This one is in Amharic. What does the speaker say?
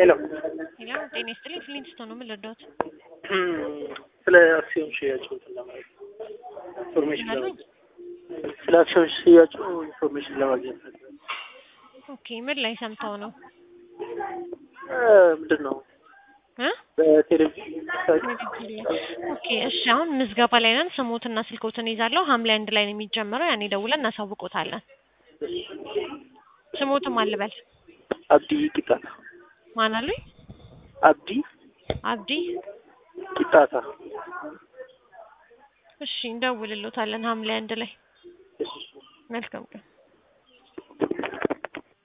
ሄሎ ሄሎ ጤና ይስጥልኝ። ፍሊንስቶን ነው ምን ልርዳዎት? ስለ አክሲዮን ሽያጭ እንትን ለማለት ኢንፎርሜሽን ምናልባት ለማግኘት ስለ አክሲዮን ሽያጩ ኢንፎርሜሽን ለማግኘት ነበር። ኦኬ ምን ላይ ሰምተው ነው እ ምንድን ነው እ በቴሌቪዥን ሳይት ኦኬ እሺ አሁን ምዝገባ ላይ ነን። ስሞትና ስልኮትን ይዛለሁ። ሐምሌ አንድ ላይ ነው የሚጀምረው። ያኔ ደውለን እናሳውቆታለን። ስሞትም አልበል አብዲ ቂጣታ ማን አሉኝ? አብዲ አብዲ ቂጣታ እሺ እንደውልሎታለን ሐምሌ አንድ ላይ እሺ መልካም ቀን